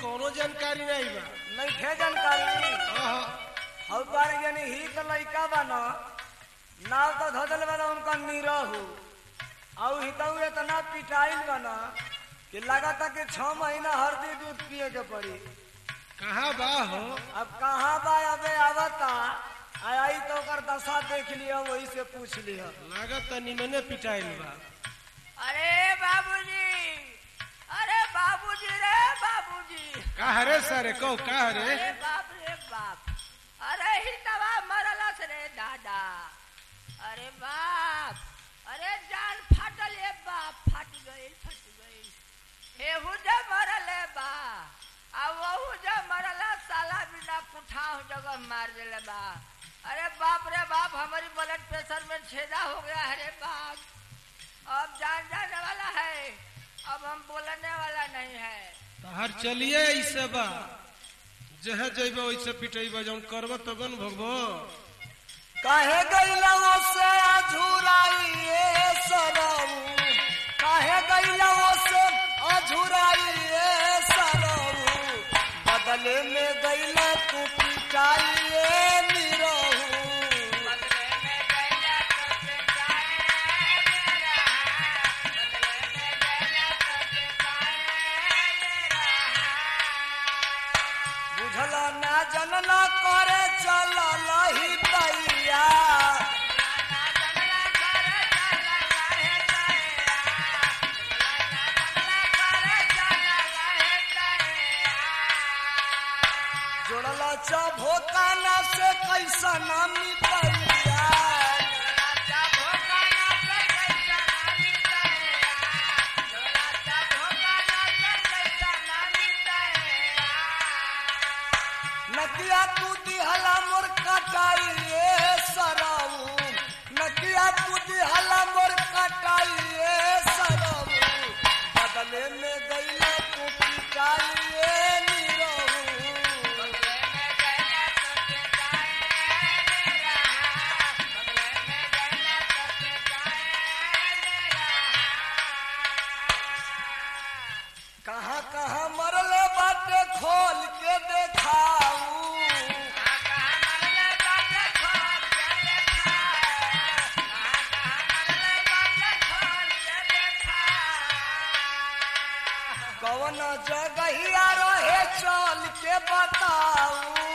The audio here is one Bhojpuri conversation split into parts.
कोनो जानकारी नहीं बा नहीं खे जानकारी आहा, हौ बार यानी ही तो लइका बा न नाव तो धदल बा उनका नीरहू और हितऊ इतना पिटाइल बा न कि लगाता कि छह महीना हरदी दूध पिए के पड़ी कहाँ बा हो अब कहाँ बा अबे आवता आ- आई तो ओकर दशा देख लिया वही से पूछ लिया लागत त निमने पिटाइल बा अरे बाबूजी अरे बाबूजी रे बाबूजी का हरे सर को का हरे अरे बाप रे बाप अरे ही तवा मरलस रे दादा अरे बाप अरे जान फाटल ए बाप फाट गई फट गई हेहू जे मरले बा आ वहू जे मरला साला बिना पुठाव जगह मार देले बा अरे बाप रे बाप हमारी ब्लड प्रेशर में छेदा हो गया है रे बाप अब जान जाने वाला है अब हम बोलने वाला नहीं है तहर चलिए ऐसे बा जहे जइबे वैसे पिटेबे जौन करब तब न भगबो काहे गईला से अझुराइए सरऊ काहे गईला से अझुराइए सरऊ बदले में गईला तू पिटाइए निरहू बदले में गैया तो पिटाए मेरा बदले में गैया तो पिटाए मेरा बुझल ना जनला करे चल लही दैया ना जंगला कर चला लाहे ताया ना जंगला कर चला लाहे ताया जोड़ल चभोकाना से कैसा ना मिटैया राजा भोगाना से कैसा नामी ताया राजा भोगाना से कैसा नामी ताया नकिया तू दिहला मोर कटाइए सरऊ नकिया तू दिहला मोर कटाइए सरऊ बदले में गईला तू पिटाइए निरहू बदले में गैया तो पिटाए मेरा बदले में गैया तो पिटाए मेरा कहाँ कहाँ मरले बाटे खोल के देखाऊ कौन जगहिया रहे चल के बताऊ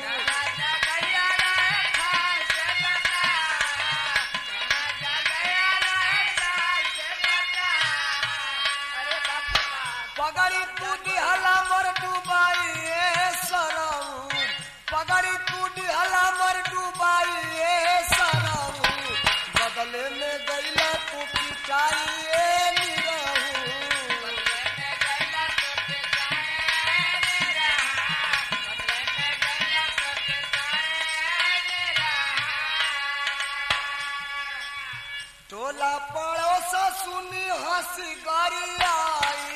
पगड़ी तू दिहला मोर डुबाइए सरऊ पगड़ी तू दिहला मोर डुबाइए सरऊ बदले में गईला तू पिटाइए निरहू टोला पड़ोस सुनी हंसी गरियाई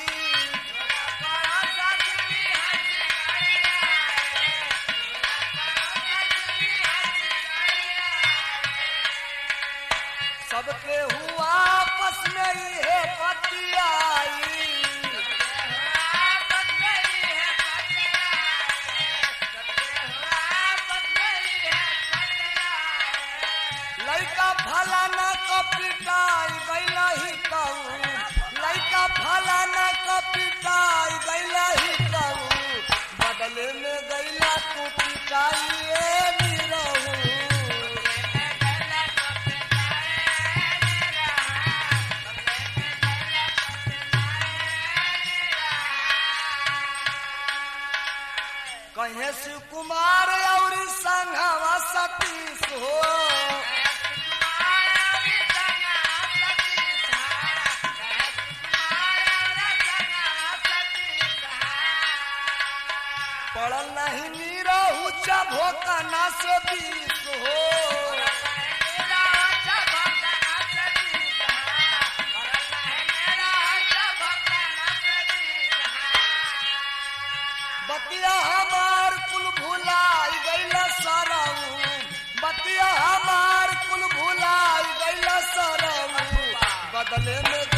सबके हुआ आपस में ये पतियाई लइका फलाना क पिटाई गईला ही कहू लइका फलाना क पिटाई गईला ही कहू बदले में गईला तू पिटाइए निरहू कहे शिव कुमार और संघवा सतीश हो पड़ल नहीं नीरहू चभोकना से बीस हो बतिया हमार कुल भुलाई गईला सरऊ बतिया हमार कुल भुलाई गईला सरऊ बदले में